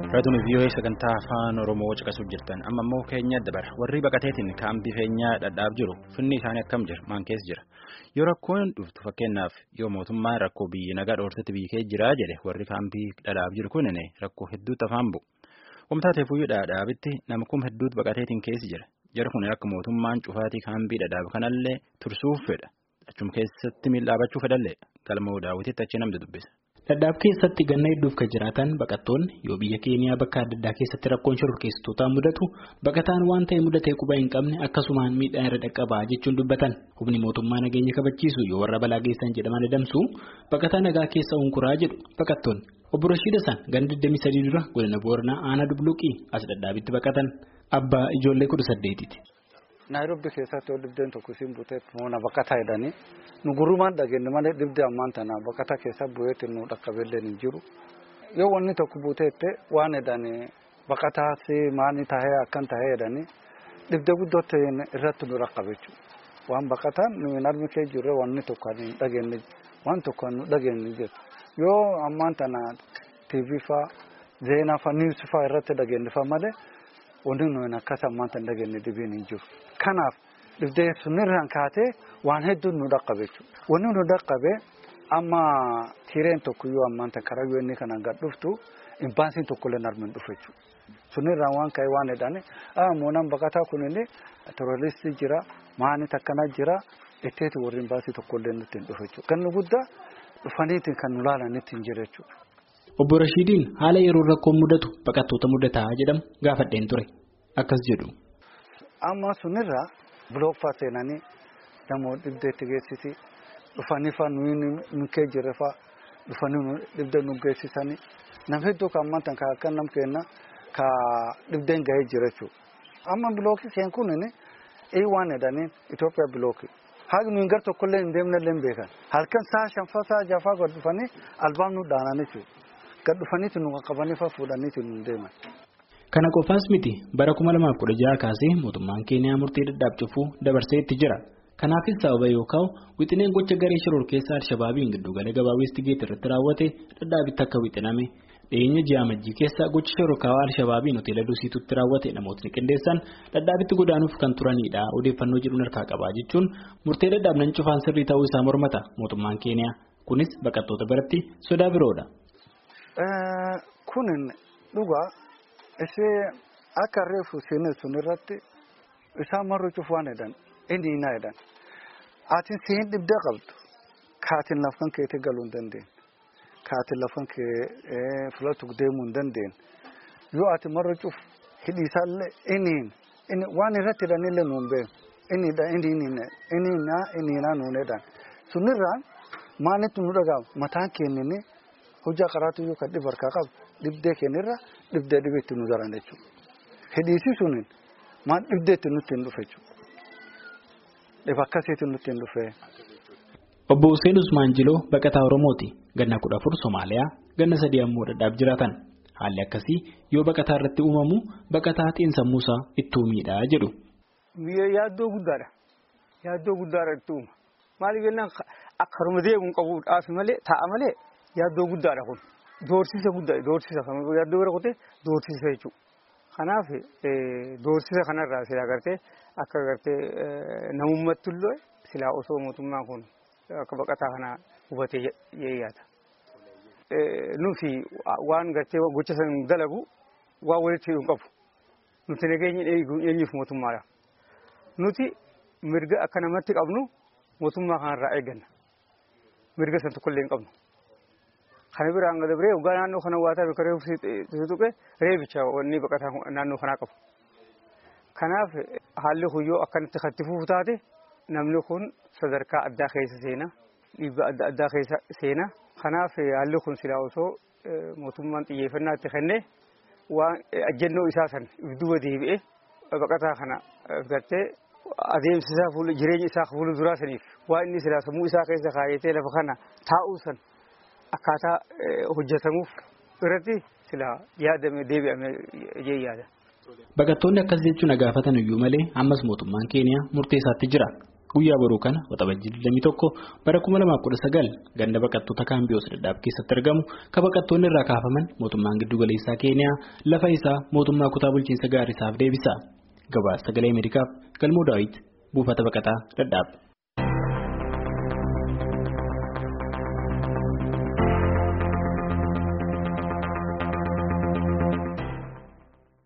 Raadiyoo vii'oo'ee sagantaa afaan Oromoo caqasuuf jirtan amma immoo keenya dabara warri baqateetiin kaambii feenyaa dhadhaaf jiru finni isaanii akkam jira maan keessa jira yoo rakkoon dhuftu fakkeenyaaf yoo mootummaan rakkoo biyyi nagaa dhoortetti biyyi kee jiraa jedhe warri kaambii dhadhaaf jiru kun rakkoo hedduutti afaan bu'u wamtaa teefuyyuu dhadhaabitti nama kuma hedduutu baqateetiin keessa jira jara kun akka mootummaan cufaatii kaambii dhadhaaf kanallee tursuuf fedha achuma keessatti miidhaabachuu fedhallee galma daawwitiitti achi namni dubbisa. Dhadhaaf keessatti ganna hedduuf kan jiraatan baqattoonni yoo biyya keeniyaa bakka adda addaa keessatti rakkoon shororkeessitootaa mudatu baqataan waan ta'e mudatee quba hin qabne akkasumaan miidhaan irra dhaqqabaa jechuun dubbatan humni mootummaa nageenya kabachiisu yoo warra balaa geessan jedhaman adamsu baqataa nagaa keessa hunkuraa jedhu baqattoonni obbo Rashiid Hassan ganda 23 dura godina Booranaa aanaa Dubluuqii as dhadhaabitti baqatan abbaa ijoollee kudha saddeetiiti. Naayiroobii keessatti yoo dhibdeen tokko siin buteef moona baqataa jedhanii nu gurrumaan dhageenye malee dhibdee ammaan tana baqataa keessa bu'eetti nu dhaqqabeellee hin jiru. Yoo wanni tokko buteette waan jedhanii baqataa si maani tahee akkan tahee jedhanii dhibdee guddoo ta'een irratti nu dhaqqabe jechuudha. Waan baqataan nu hin armi kee jirre wanni tokko hin dhageenye waan tokko nu dhageenye jiru. Yoo ammaan tana TV faa zeenaa faa niwus faa irratti dhageenye faa malee. Wanti nuyi akkas ammaan tan dhageenye dhibiin hin jiru. Kanaaf dhibdee sunirraan kaatee waan hedduun nu dhaqqabe jechuudha. Wanni nu dhaqqabe amma tireen tokkoyyuu ammaan tan karaa yoo inni kanaan gad dhuftu imbaansiin tokkollee narmin dhufe jechuudha. Sunirraan waan ka'e waan jedhani moonaan baqataa kunillee terooristii jira maani takkana jira itteeti warri imbaansii tokkollee nutti hin dhufe jechuudha. Ganni guddaa dhufaniitiin kan nu laalanitti hin jira jechuudha. Obbo Rashiidiin haala yeroo rakkoon mudatu baqattoota mudataa jedhamu gaafadheen ture akkas jedhu. Amma sunirraa bilooffaa seenanii namoota dhibdeetti geessisi dhufanii fa'aa nuyi nu kee jirre fa'aa dhufanii dhibdee nu geessisanii nama hedduu kan ammaan kan akka nam kenna ka dhibdeen gahee jira jechuudha. Amma bilookii seen kun ii waan jedhanii Itoophiyaa bilookii. Haati nuyi gar tokkollee hin deemnellee hin beekan. Halkan sa'a shanfaa sa'a jaafaa gad dhufanii albaam nu dhaanan jechuudha. Gad dhufaniitu nu qaqqabanii fa'aa fuudhaniitu nu deeman. Kana qofaas miti bara 2016 kaasee mootummaan Keeniyaa murtee dhadhaaf cufuu dabarsee itti jira. Kanaafis sababa yookaan wixineen gocha garee shororkeessaa Alshabaabiin giddugala gabaa Weestigeet irratti raawwate dhadhaabitti akka wixiname dhiyeenya ji'a amajjii keessa gocha shororkaawaa Alshabaabiin hoteela Dusiitutti raawwate namootni qindeessan dhadhaabitti godaanuuf kan turanidha odeeffannoo jedhuun harkaa qabaa jechuun murtee dhadhaabnan cufaan sirrii ta'uu isaa mormata mootummaan Keeniyaa kunis baqattoota biratti sodaa biroodha. Kunin dhugaa isee akka reefu seenaa sun irratti isaan marru cufu waan jedhan inni hinaa jedhan ati siin dhibdee qabdu kaatiin lafan keetii galuu hin dandeenye kaatiin lafan kee filatu deemuu hin dandeenye yoo ati marru cufu hidhiisaallee inni waan irratti hidhanillee nuun beeku inni inni inni inni hinaa nuun jedhan sunirraan maalitti nu dhagaama mataan keenyanii. hojjaa qaraatu yoo kan dhibu harkaa qabu dhibdee keenyarra dhibdee dhibeetti nu daran jechuudha. Hidhiisii suniin maal dhibdeetti nutti hin dhufe jechuudha. Dhiba akkasiitti nutti hin dhufe. Obbo Hussein Usmaan Jiloo baqataa Oromooti. Ganna kudha afur Somaaliyaa ganna sadii ammoo dhadhaaf jiraatan. Haalli akkasii yoo baqataa irratti uumamu baqataa xiinsammuusaa ittuu miidhaa jedhu. Yaaddoo guddaadha. Yaaddoo guddaadha itti uuma. Maaliif jennaan akka harma deemuun qabuudhaaf malee taa'a malee. Yaaddoo guddaadha kun doorsisa guddaadha doorsisa kan yaaddoo bira kutee doorsisa jechuudha. Kanaaf doorsisa kanarraa silaa gartee akka gartee namummaatti illee silaa osoo mootummaan kun akka baqataa kana hubatee yaada. Nuti waan gartee gocha san dalagu waan walitti hidhuun qabu. Nuti nageenya eenyuuf mootummaadha. Nuti mirga akka namatti qabnu mootummaa kanarraa eegganna. Mirga san tokkollee hin qabnu. Kana biraan gad biree waggaa naannoo kana waa ta'e reefu tuqe reebicha wanni baqataa naannoo kanaa qabu. Kanaaf haalli huyyoo akkanatti katti fufu taate namni kun sadarkaa addaa keessa seena dhiibbaa adda addaa keessa seena. Kanaaf haalli kun silaa osoo mootummaan xiyyeeffannaa itti kennee waan ajjennoo isaa san duuba deebi'ee baqataa kana gartee adeemsa isaa jireenya isaa fuula duraa saniif waan inni silaa sammuu isaa keessa kaayatee lafa kana taa'uu san. Akkaataa hojjetamuuf irratti silaa yaadame deebi'ame jee yaada. Baqattoonni akkas jechuun gaafatan iyyuu malee ammas mootummaan Keeniyaa murtee isaatti jira. Guyyaa boruu kana waxabajjii 21 bara 2019 ganda baqattoota kaambiyoos dadhaab keessatti argamu kan baqattoonni irraa kaafaman mootummaan giddugaleessaa keeniyaa lafa isaa mootummaa kutaa bulchiinsa gaarisaaf deebisa. Gabaasa sagalee Ameerikaaf galmoo daawwiti buufata baqataa dadhaab.